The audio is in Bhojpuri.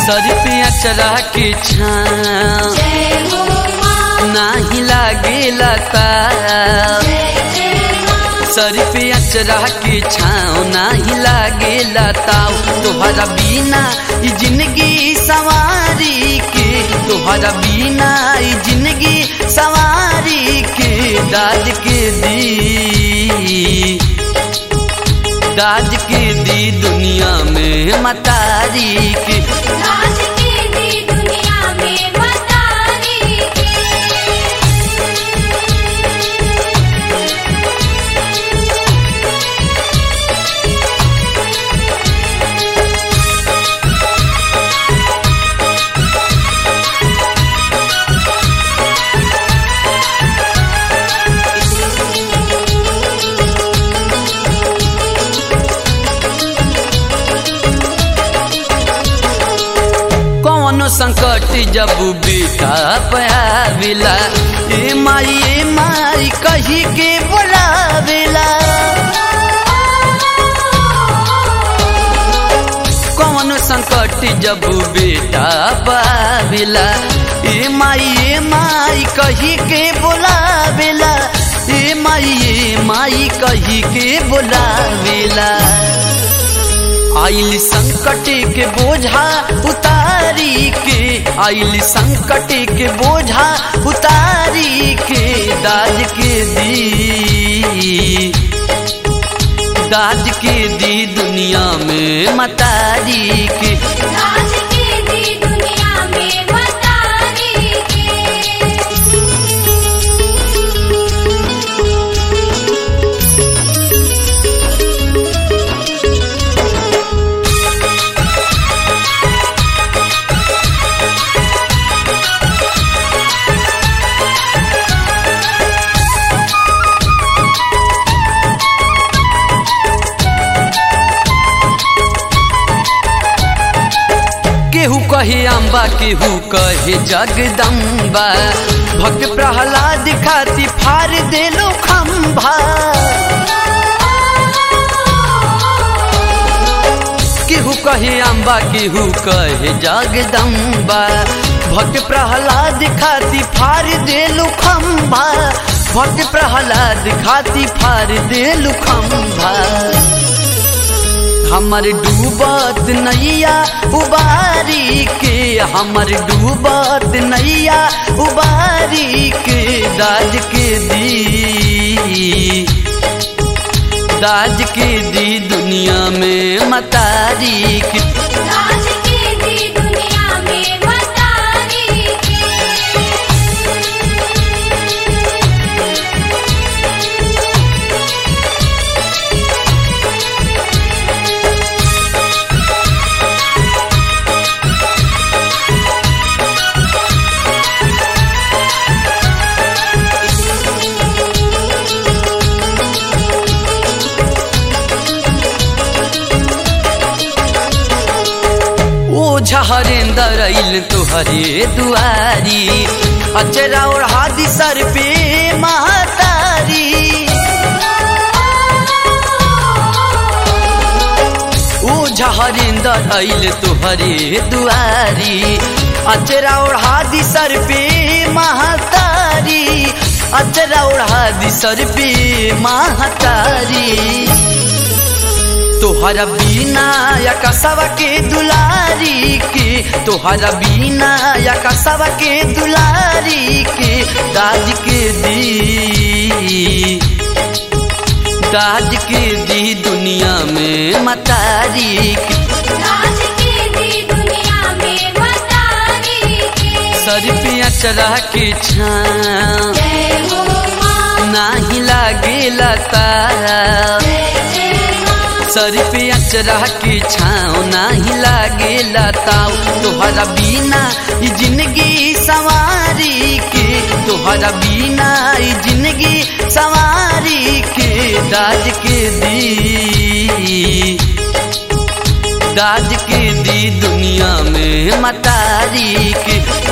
सर पे अचरा के छाँव जय हो माँ नाही लागेला ताव जय जय माँ सर पे अचरा के छाँव नाही लागेला ताव तोहरा बिना ई जिंदगी सवारी के तोहरा बिना ई जिंदगी सवारी के दाज के दी दाज के दी दुनिया में मतारी के राज के दी दुनिया में मतारी के कौनो संकट जब बेटा पावेला ए माई ए माई कही के बोलावेला कौनो संकट जब बेटा पावेला ए माई ए माई कही के बोलावेला ए माई ए माई कही के बोलावेला आइल संकट के बोझा उतारी के आइल संकट के बोझा उतारी के दाज के दी दाज के दी दुनिया में मतारी के राज के दी दुनिया में मतारी के केहू कहे अम्बा केहू कहे जगदम्बा भक्त प्रहलाद खाती फार देलो खम्भा केहू कहे अम्बा केहू कहे जगदम्बा भक्त प्रहलाद खाती फार देलु खम्भा भक्त प्रहलाद खाती फार देलु खम्भा हमर डूबत नैया उबारी के हमर डूबत नैया उबारी के दाज के दी दाज के दी दुनिया में मतारी के राज के दी दुनिया में मतारी के ओ झहरेंदर अइल तुहरे दुआरी अचरा ओढ़ा दी सर पे महतारी ओ झहरेंदर अइल तुहरे दुआरी अचरा ओढ़ा दी सर पे महतारी अचरा ओढ़ा दी सर पे महतारी तोहरा बीना या कसवा के दुलारी के तोहरा बीना या कसवा के दुलारी के दाज के दी दाज के दी दुनिया में मतारी के राज के दी दुनिया में मतारी के सर पे अचरा के छाँव जय हो माँ नाही लागेला तारा जय जय माँ सर पे अचरा के छाँव नाही लागेला ताव तोहरा बिना ई जिंदगी सवारी के तोहरा बिना ई जिंदगी सवारी के दाज के दी दाज के दी दुनिया में मतारी के